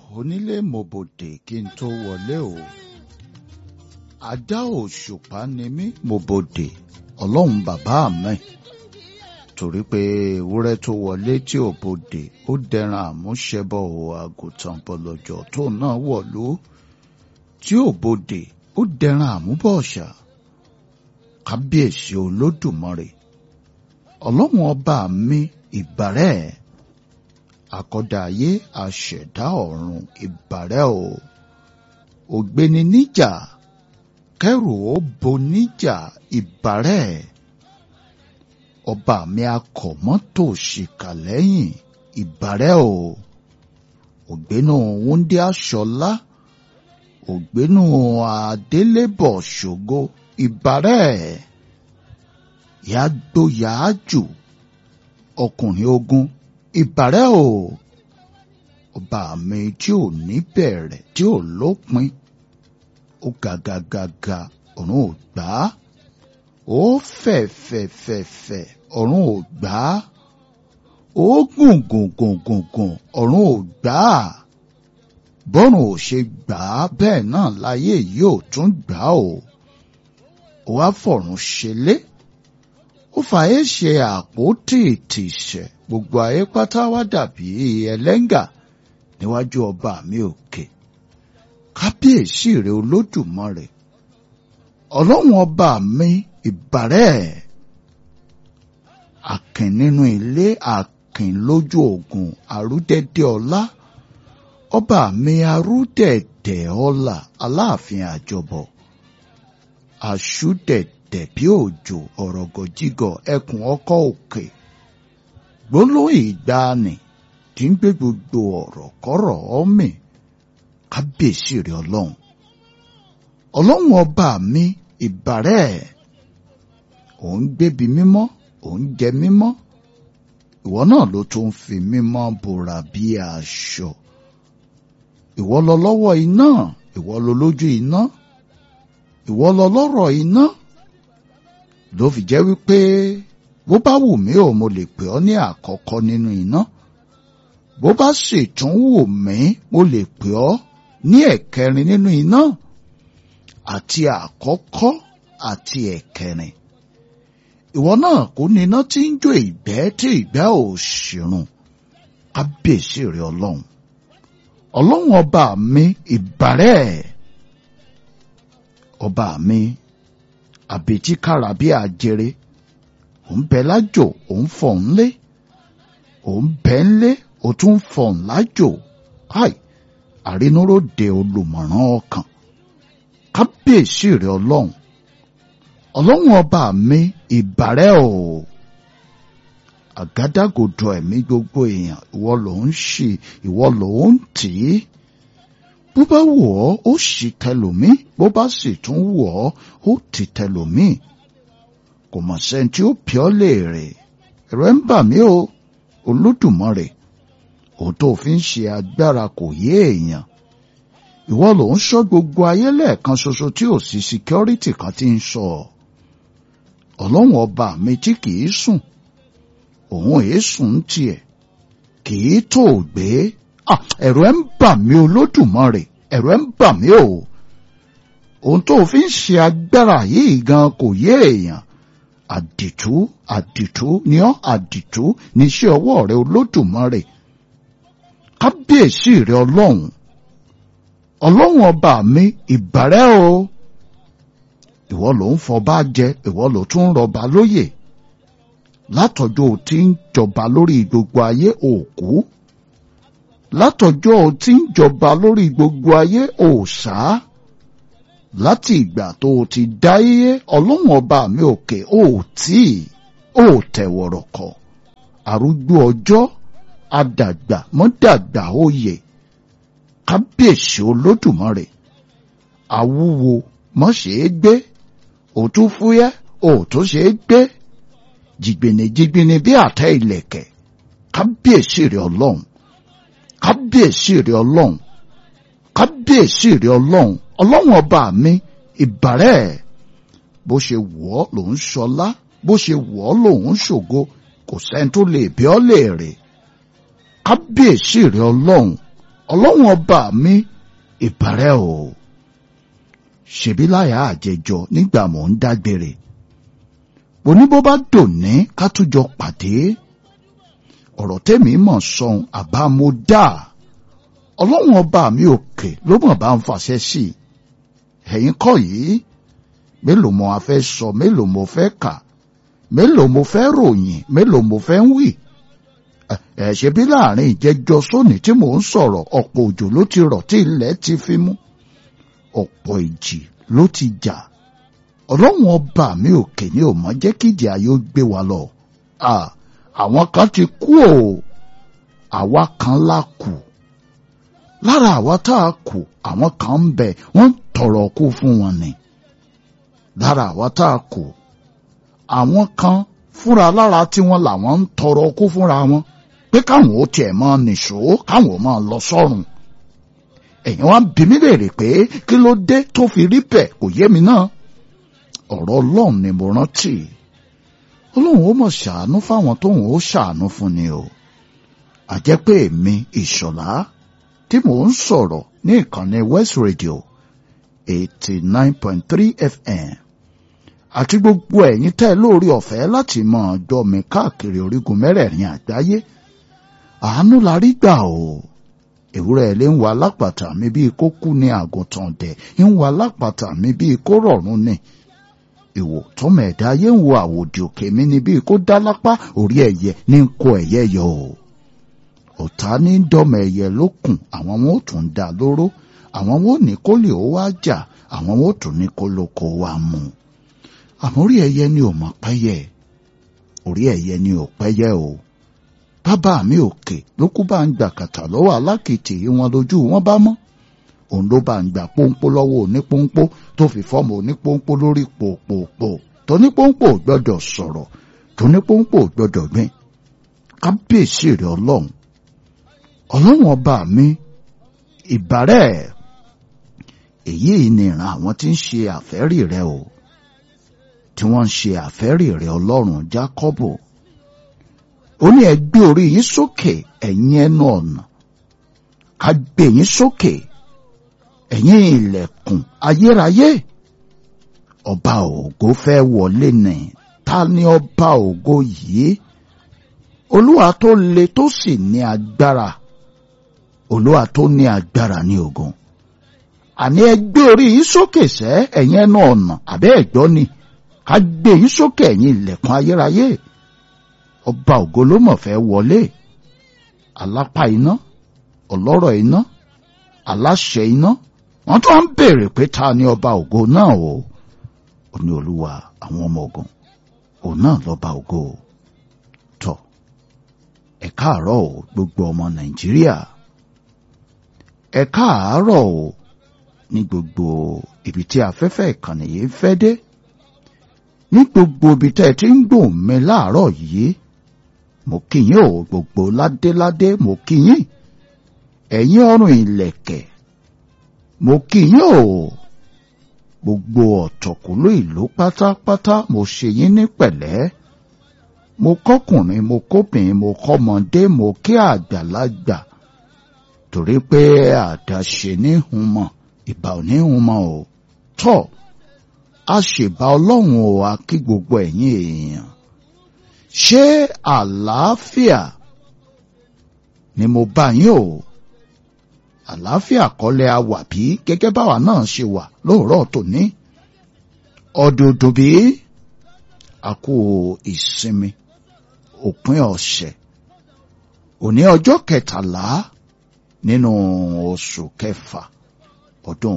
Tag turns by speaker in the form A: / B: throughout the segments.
A: onílé mòbòdè kí n tó wọlé o àdá òṣùpá ni mí mòbòdè ọlọ́run bàbá mi torí pé ewúrẹ́ tó wọlé tí ò bodè ó dẹran àmúṣẹbọ ò àgùntàn bọ̀lọ̀jọ̀ tó náà wọ̀lú tí ò bodè ó dẹran àmúbọ̀ọ̀ṣà kábíyèsí olódùmarè ọlọ́run ọba mi ìbàrẹ́ àkọ́dá ayé àṣẹ̀dá ọ̀run ìbàrẹ́ o ògbéni níjà kẹrù ó bo níjà ìbàrẹ́ ọba mi akọ̀mọ́tò ṣìkà lẹ́yìn ìbàrẹ́ o ògbénu wúndí aṣọlá ògbénu adélébọ̀ ṣògo ìbàrẹ́ yàgbó yàájù ọkùnrin ogun ìbàrẹ́ o ọba mi tí ò ní bẹ̀rẹ̀ tí ò lópin ó gàgàgàgà ọ̀run ò gbà á ó fẹ̀ fẹ̀ fẹ̀ fẹ̀ ọ̀run ò gbà á ó gùn gùn gùn gùn gùn ọ̀run ò gbà á bọ́run ò ṣe gbà á bẹ́ẹ̀ náà láyé yìí ò tún gbà á o ó wá fọ̀run ṣẹlẹ̀ ó fàáyé ṣe àpótí ìtìsẹ̀ gbogbo ayé pátá wá dàbí ẹlẹ́ngà níwájú ọba mi òkè kábíyèsí rẹ olódùmarè ọlọ́run ọba mi ìbàrẹ́ àkìn nínú ilé àkìn lójú ogun àrúdẹ̀dẹ̀ ọlá ọba mi arúdẹ̀dẹ̀ ọlá aláàfin àjọbọ àṣùdẹ̀dẹ̀ bí òjò ọ̀rọ̀gọ̀jígọ̀ ẹkùn ọkọ̀ òkè gbólóhùn ìgbàanì tí ń gbé gbogbo ọ̀rọ̀ kọ́rọ̀ ọ́mì kábíyèsí rẹ ọlọ́run ọlọ́run ọba mi ìbàrẹ́ òun gbébi mímọ́ òun jẹ mímọ́ ìwọ náà ló tún fi mímọ́ bora bí aṣọ ìwọ lọ lọ́wọ́ iná ìwọ lọ lójú iná ìwọ lọ lọ́rọ̀ iná ló fi jẹ́ wípé bó bá wù mí ò mo lè pè ọ́ ní àkọ́kọ́ nínú iná bó bá sì tún wù mí mo lè pè ọ́ ní ẹ̀kẹrin nínú iná àti àkọ́kọ́ àti ẹ̀kẹrin ìwọ náà kò ní iná tí ń jó ìgbẹ́ tí ìgbẹ́ ò ṣìrùn kábíyèsí rẹ ọlọ́run ọlọ́run ọba mi ìbàrẹ́ ọba mi àbètí kára bí àjèrè òun bẹ lájò òun fọ̀ ń lé òun bẹ ń lé ó tún fọ̀ ń lájò káì àrínúróde olùmọ̀ràn ọkàn kábíyèsí rẹ ọlọ́run ọlọ́run ọba mi ìbàrẹ́ o àgádágodo ẹ̀mí gbogbo èèyàn ìwọ ló ń ṣì ìwọ ló ń tì í bó bá wù ọ́ ó ṣì tẹlòmíì bó bá sì tún wù ọ́ ó ti tẹlòmíì kò mọ̀ sẹ́ni tí ó pì ọ́ léèrè ẹ̀rọ ń bà mí o olódùmarè òun tó fi ń ṣe agbára kò yé èèyàn ìwọ ló ń ṣọ́ gbogbo ayé lẹ́ẹ̀kan ṣoṣo tí ò sí síkírọ́rìtì kan tí ń sọ ọlọ́run ọba mi tí kìí sùn òun èé sùn tiẹ̀ kìí tó gbé ẹ̀rọ ẹ̀ ń bà mí olódùmarè ẹ̀rọ ẹ̀ ń bà mí o òun tó fi ń ṣe agbára yìí gan kò yé èèyàn àdìtú àdìtú ni ọ́ àdìtú níṣẹ́ ọwọ́ rẹ olódùmarè kábíyèsí rẹ ọlọ́run ọlọ́run ọba mi ìbàrẹ́ o ìwọ ló ń fọba jẹ ìwọ ló tún ń rọba lóyè látọjọ́ tí ń jọba lórí gbogbo ayé òkú látọjọ́ tí ń jọba lórí gbogbo ayé òòṣà láti ìgbà tó o ti dáyé ọlọ́run ọba mi òkè ó tí ó tẹ̀wọ̀rọ̀ kọ̀ arúgbó ọjọ́ adàgbà mọ́dàgbà òye kábíyèsí olódùmarè àwúwo mọ́ ṣe é gbé òtún fúyẹ́ òtún ṣe é gbé jìgbìnìjìgbìnì bí àtẹ ìlẹ̀kẹ̀ kábíyèsí rẹ̀ ọlọ́run kábíyèsí rẹ̀ ọlọ́run kábíyèsí rẹ̀ ọlọ́run ọlọ́run ọba mi ìbàrẹ́ bó ṣe wọ̀ ọ́ lòún ṣọlá bó ṣe wọ̀ ọ́ lòún ṣògo kò sẹ́ni tó lè bí ọ́ léèrè kábíyèsí rẹ ọlọ́run ọlọ́run ọba mi ìbàrẹ̀ o ṣèbí láyà àjẹjọ nígbà mò ń dágbére òní bó bá dòní ká tún jọ pàdé ọ̀rọ̀ tẹ́mi mọ̀ sọ̀hún àbá mo dá ọlọ́run ọba mi òkè ló mọ̀ bá ń fàṣẹ sí i ẹ̀yin kọ́ yìí mélòó mo fẹ́ sọ mélòó mo fẹ́ kà mélòó mo fẹ́ ròyìn mélòó mo fẹ́ ń wí ẹ̀ ṣe bí láàrin ìjẹjọ sóní tí mò ń sọ̀rọ̀ ọ̀pọ̀ òjò ló ti rọ̀ tí ilẹ̀ ti fi mú ọ̀pọ̀ ìjì ló ti jà ọlọ́run ọba mi òkè ni ò mọ̀ jẹ́ kíjì ayé ó gbé wa lọ àwọn kan ti kú o àwa kan la kù lára àwa tá a kù àwọn kan ń bẹ wọ́n ń tọrọ kú fún wọn ni lára àwa tá a kù àwọn kan fúnra lára tí wọ́n làwọn ń tọrọ kú fúnra wọn pé káwọn ó tiẹ̀ máa nìṣó káwọn ó máa lọ sọ́run ẹ̀yin wá ń bi mí léèrè pé kí ló dé tó fi rí bẹ́ẹ̀ kò yé mi náà ọ̀rọ̀ ọlọ́run ni mo rántí ọlọ́run ó mọ̀ ṣàánú fáwọn tóun ó ṣàánú fún ni o àjẹ́ pé èmi ìṣọ̀lá tí mò ń sọ̀rọ̀ ní ìkànnì West Radio eighty nine point three FM àti gbogbo ẹ̀yin tẹ́ lórí ọ̀fẹ́ láti mọ̀ ọjọ́ mi káàkiri orígun mẹ́rẹ̀ẹ̀rin àgbáyé àánú la rí gbà o ewúrẹ́ ilé ń wa lápàtà mi bíi kó kú ní àgùntàn dẹ̀ ń wa lápàtà mi bíi kó rọ̀rùn ni ìwò tọmọ ẹ̀dá ayé ń wo àwòdì òkè mi ni bíi kó dá lápá orí ẹ̀yẹ ní ń kó ẹ̀yẹ yọ o ọ̀tá ní dọ́mọ ẹ̀yẹ lókun àwọn wọn ò tún dá lóró àwọn wọn ò ní kó lè ó wá jà àwọn wọn ò tún ní kó lóko wá mú àmọ́ orí ẹ̀yẹ ni ò mọ̀ pẹ́yẹ orí ẹ̀yẹ ni ò pẹ́yẹ o bàbá mi òkè ló kú bá ń gbà kàtà lọ́wọ́ alákìtì yìí wọn lójú wọn bá mọ́ òun ló bá ń gbà pọ́npọ́ lọ́wọ́ onípọ́npọ́ tó fi fọ́ọ̀mù onípọ́npọ́ lórí pòpòpò tónípọ́npọ́ gbọ́dọ̀ sọ̀rọ̀ tónípọ́npọ́ gbọ́dọ̀ gbìn kábíyèsí rẹ̀ ọlọ́run ọlọ́run ọba mi ìbárẹ̀ èyí ni ìran àwọn tí ń ṣe àfẹ́rí rẹ̀ o tí wọ́n ń ṣe àfẹ́rí rẹ̀ ọlọ́run jákọ́bù ó ní ẹ gbé orí yín sókè ẹ̀yin ẹnu ọ̀nà ká gbé yín sókè ẹ̀yin ilẹ̀kùn ayérayé ọba ògo fẹ́ wọlé nì ta ni ọba ògo yìí olúwa tó le tó sì ní agbára olúwa tó ní agbára ní ogun àní ẹ gbé orí yín sókè sẹ́ ẹ̀yin ẹnu ọ̀nà àbẹ́ ẹ̀gbọ́ ni ká gbé yín sókè ẹ̀yin ilẹ̀kùn ayérayé ọba ògo ló mọ̀ fẹ́ wọlé alápá iná ọlọ́rọ̀ iná aláṣẹ iná wọ́n tó ń béèrè pé ta ni ọba ògo náà o ò ní olúwa àwọn ọmọ ogun òun náà lọ́ba ògo tọ̀ ẹ káàárọ̀ o gbogbo ọmọ nàìjíríà ẹ káàárọ̀ o ní gbogbo ibi tí afẹ́fẹ́ ìkànnì yìí fẹ́ dé ní gbogbo ibi tẹ́ ẹ ti ń gbòòn mi láàárọ̀ yìí mo kí yín o gbogbo ládéládé mo kí yín ẹ̀yin ọrùn ìlẹ̀kẹ̀ mo kí yín o gbogbo ọ̀tọ̀kùlú ìlú pátápátá mo ṣe yín ní pẹ̀lẹ́ mo kọ́kùnrin mo kóbìnrin mo kọ́mọdé mo kí àgbàlagbà torí pé àdáṣe ní humọ ìbà ò ní humọ o tọ́ a ṣèbá ọlọ́run o a kí gbogbo ẹ̀yin èèyàn ṣé àlàáfíà ni mo bá yín o àlàáfíà kọ́lẹ̀ a wà bí gẹ́gẹ́ báwa náà ṣe wà lóòrọ̀ tòní ọdọọdún bí a kú ìsinmi òpin ọ̀sẹ̀ òní ọjọ́ kẹtàlá nínú oṣù kẹfà ọdún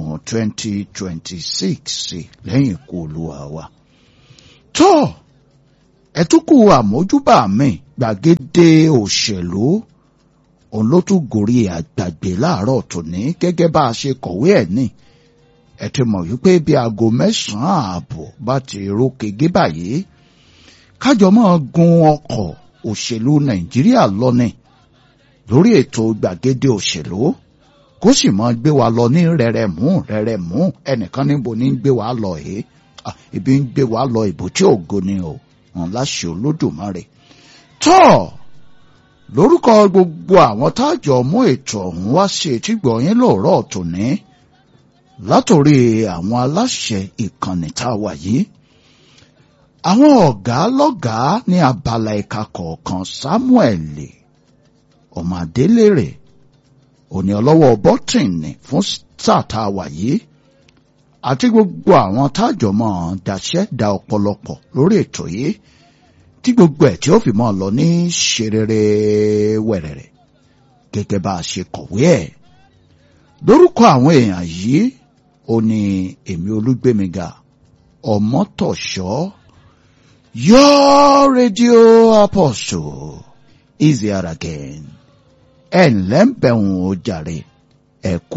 A: 2026 lẹ́yìn ikú olúwa wa tó ẹtúkù àmójúbà mi gbàgede òṣèlú òun ló tún gòrí àgbàgbé láàárọ̀ tòní gẹ́gẹ́ bá a ṣe kọ̀wé ẹ̀ ní ẹ ti mọ̀ wípé bí aago mẹ́sàn-án ààbọ̀ bá ti ro kege báyìí kájọ máa gun ọkọ̀ òṣèlú nàìjíríà lọ́nà lórí ètò gbàgede òṣèlú kó sì máa gbé wa lọ ní rẹ̀rẹ̀mú rẹ̀rẹ̀mú ẹnìkan níbo ní gbé wa lọ yìí ibi ń gbé wa lọ ìbò tí ògo ni o wọn láṣẹ olódùmarè tọ́ lórúkọ gbogbo àwọn tájọ mú ètò ọ̀hún wá sí etígbọ̀ yín lóòrọ̀ tòní látòrí àwọn aláṣẹ ìkànnì tá a wà yìí àwọn ọ̀gá lọ́gàá ní abala ẹ̀ka kọ̀ọ̀kan Samuel ọmọ adélèrè òní ọlọ́wọ́ bọ́tìnì fún sáà tá a wà yìí àti gbogbo àwọn tájọ mọ́ daṣẹ́ da ọ̀pọ̀lọpọ̀ lórí ètò yìí tí gbogbo ẹ̀ tí ó fi mọ́ lọ ní ṣerere wẹ̀rẹ̀rẹ̀ gẹ́gẹ́ bá a ṣe kọ̀wé ẹ̀ lórúkọ àwọn èèyàn yìí ó ní èmi olúgbémiga ọmọtọ̀ṣọ́ your radio apostle is here again ẹ̀ ǹlẹ́ ń bẹ̀rùn ó jàre ẹ̀kú.